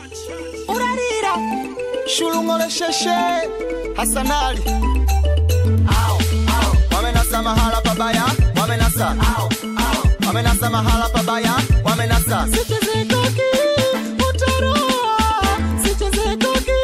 urarira shulung'olesheshe hasanali Au, au. wamenasa mahala pabaya wamenasa Au, au. wamenasa mahala pabaya wamenasa sichezetoki utaroa sichezetoki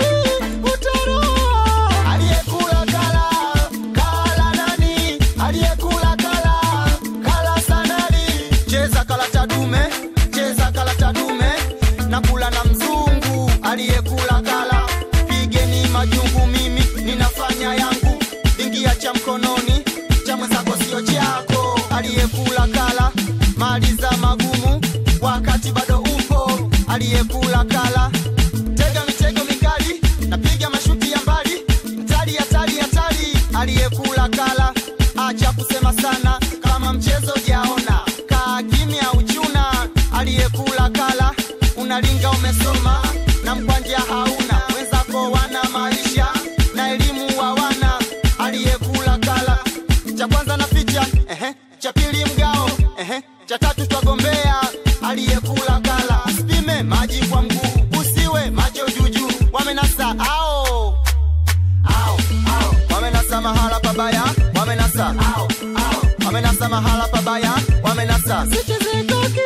utaroa aliyekula kala kala nani aliyekula kala kala sanali cheza kala tadume cheza kala tadume na kula na mzungu aliyekula kala pigeni majungu mimi ninafanya yangu ingia cha mkononi cha mwenzako sio chako aliyekula kala maliza magumu wakati bado upo aliyekula kala tega mitego mikali napiga mashuti ya mbali mtali hatari hatari aliyekula kala acha kusema sana kama mchezo jaona kaa kimya uchuna aliyekula kala unalinga umesoma na mkwanja hauna wenzako wana maisha na elimu hawana aliyekula kala cha kwanza na ficha ehe. cha pili mgao ehe. cha tatu twagombea aliyekula kala usipime maji kwa mguu usiwe macho juju wamenasa ao ao ao wamenasa mahala pabaya wamenasa ao ao wamenasa mahala pabaya wamenasa sichezetoki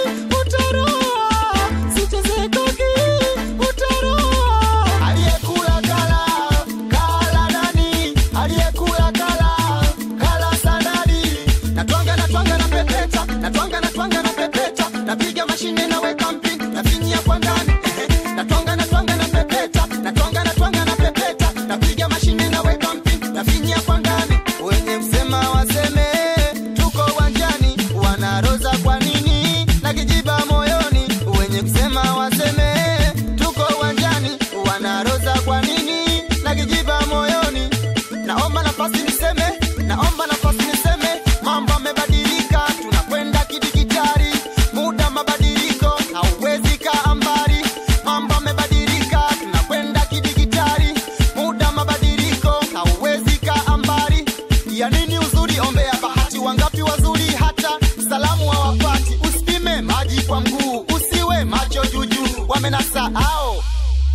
utaroa sichezetoki utaroa aliyekula kala kala nani aliyekula kala kala sanadi natwanga natwanga na pepeta natwanga natwanga na pepeta napiga mashine na weka mpini nafinyia kwa ndani ehe. natwanga natwanga na pepeta natwanga natwanga na pepeta napiga mashine na weka mpini nafinyia kwa ndani wenye msema waseme tuko uwanjani wanaroza kwa nini na kijiba moyoni wenye kusema waseme tuko uwanjani wanaroza kwa nini na kijiba moyoni naomba nafasi niseme naomba nafasi niseme mambo amebadilika tunakwenda kidigitali muda mabadiliko hauwezi kaa mbali mambo amebadilika tunakwenda kidigitali muda mabadiliko hauwezi kaa mbali ya nini uzuri ombea bahati wangapi wazuri hata salamu hawapati usipime maji kwa mguu usiwe macho juju wamenasa ao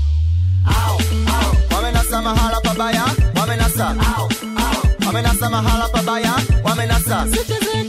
ao ao wamenasa mahala pabaya wamenasa ao ao wamenasa mahala pabaya wamenasa sichezetoki